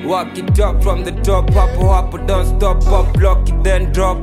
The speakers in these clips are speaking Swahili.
Walk it up from the top, hapo hapo, don't stop, up, lock it then drop.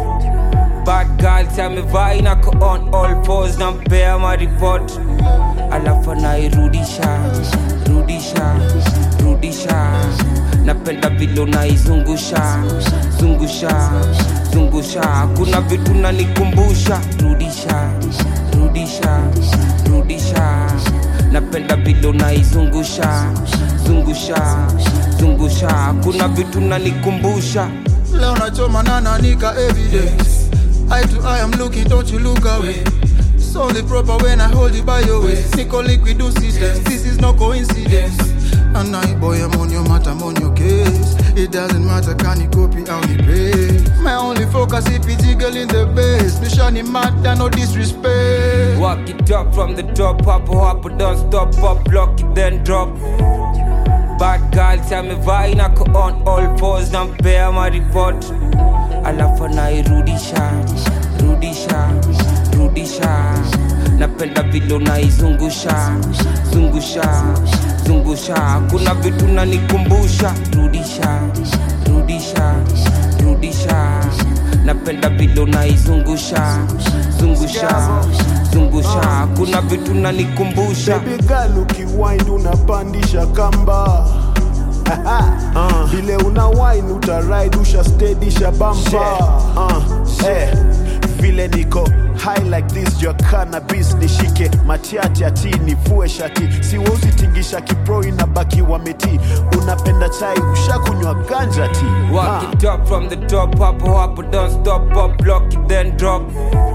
Bad girl tell me vai nako on all fours nampea maripot alafu anairudisha rudisha rudisha napenda vile unaizungusha zungusha zungusha kuna vitu nanikumbusha rudisha rudisha rudisha napenda vile unaizungusha zungusha zungusha kuna vitu nanikumbusha Leo nachoma na nanika evidence Eye to eye I'm looking, don't you look away It's only proper when I hold you by your waist Nico liquid do systems, this is no coincidence And I boy I'm on your matter, I'm on your case It doesn't matter, can you copy how you pay My only focus if it's jiggle in the bass Nishani matter, no disrespect Walk it up from the top, hapo hapo, don't stop, up, lock it then drop. Bad girl tell me vai nako on all fours nampea maripot alafu anairudisha rudisha rudisha napenda vile unaizungusha zungusha zungusha kuna vitu nanikumbusha rudisha rudisha rudisha napenda vile unaizungusha zungusha zungusha kuna vitu nanikumbusha Baby girl ukiwind unapandisha kamba uh, vile una wine utaride ushastedisha bampa uh, eh, vile niko high like this jua cannabis nishike matiati ati nivue shati siwezi tingisha kipro inabaki wameti unapenda chai ushakunywa ganja ti Walk it up from the top, hapo hapo, don't stop, up, lock it then drop.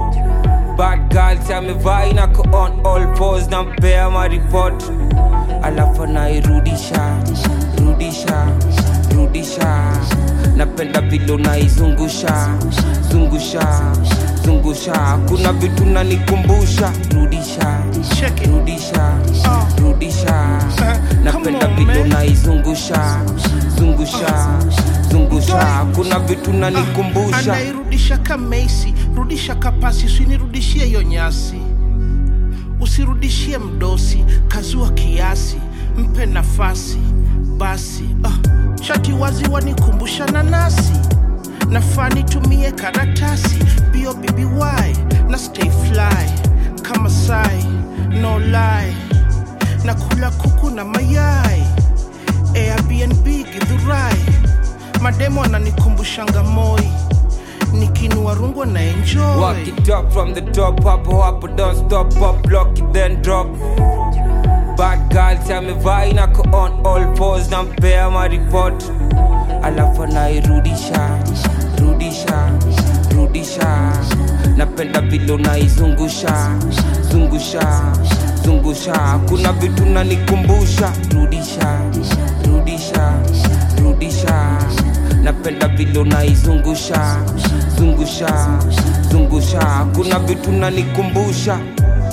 Bad girl tell me vai nako on all fours nampea maripot alafu anairudisha rudisha rudisha napenda vile unaizungusha zungusha zungusha kuna vitu nanikumbusha rudisha Check it. rudisha Uh. rudisha Uh, napenda come on, vile man. unaizungusha zungusha zungusha kuna vitu nanikumbusha anairudisha kamesi rudisha kapasi usinirudishie hiyo nyasi usirudishie mdosi kazua kiasi mpe nafasi basi uh, chati wazi wanikumbusha nanasi nafaa nitumie karatasi bio bby na stay fly kama sai no lie na kula kuku na mayai airbnb gidhurai mademo ananikumbushanga moi nikinua rungu na enjoy Walk it up from the top, hapo hapo, don't stop, up, lock it then drop. Bad girl tell me vai nako on all fours nampea maripot alafu anairudisha rudisha rudisha napenda vile unaizungusha zungusha zungusha kuna vitu nanikumbusha rudisha rudisha rudisha napenda vile unaizungusha zungusha zungusha kuna vitu nanikumbusha